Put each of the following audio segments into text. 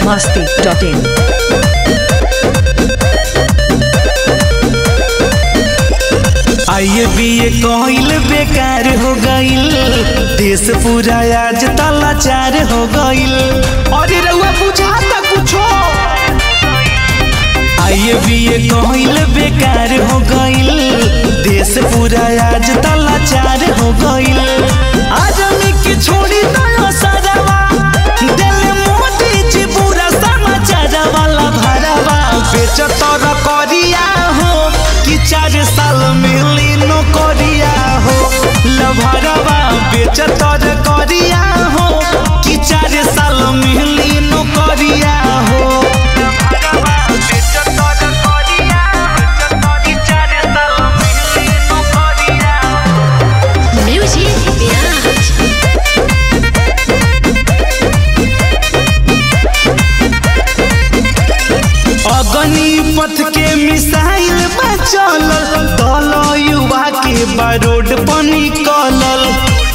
biharmasti.in आइए BA कहिल बेकार हो गईल देश पूरा आज तलाचार हो गईल अरे रउआ बुझाता कुछो आइए बीए कहिल बेकार हो गईल देश पूरा आज तलाचार हो गईल आदमी के छोड़ी दया सदावा दिल मोदी जी पूरा समाचार वाला भरावा बेचतर करिया हो कि चार साल मिली नौकरिया हो लभरवा बेचतर करिया हो कि चार साल मिली नौकरिया हो लभरवा बेचतर करिया कि चार साल मिली नौकरिया Music Biatch. अगनी पथ के मिसाइल बचल दल युवा के बारोड पनी कलल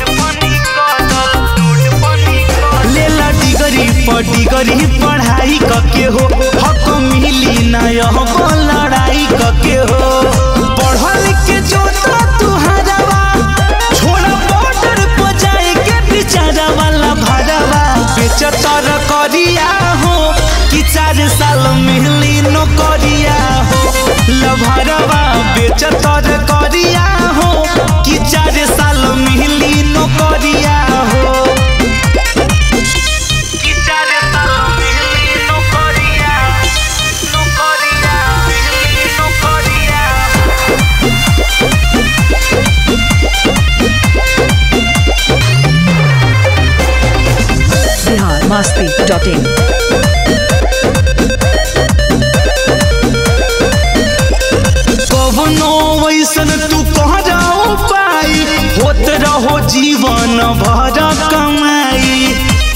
लेला डिगरी पर डिगरी पढ़ाई कके हो हक मिली ना यह लड़ाई कके हो पढ़ल के जोता तुहरवा छोड़ बॉर्डर पर जाए के बिचारा वाला भरवा बेचतर करिया हो कि चार साल मिली नौकरिया हो लभरवा बेचतर करिया हो कि चार साल मिली नौकरिया हो कि चार साल मिली नौकरिया नौकरिया मिली नौकरिया biharmasti.in कवनो वैसन तू कहराओ पाई होत रहो जीवन भर कमाई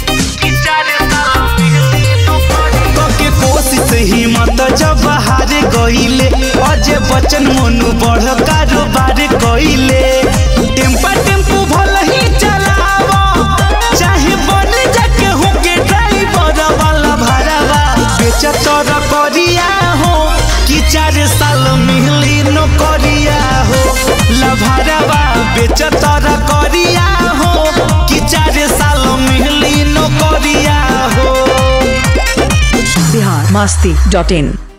के कोशिश हिम्मत जब हार गईले अजय बचन मनु बढ़ कारोबार कईले टेम्पा टेम्पू भल ही चलावा चाहे बन जाके होके ड्राइवर वाला भरावा बेचतर करिया हो कि चार साल मिली नौकरिया हो लभरवा बेचतर करिया हो कि चार साल मिली नौकरिया हो biharmasti.in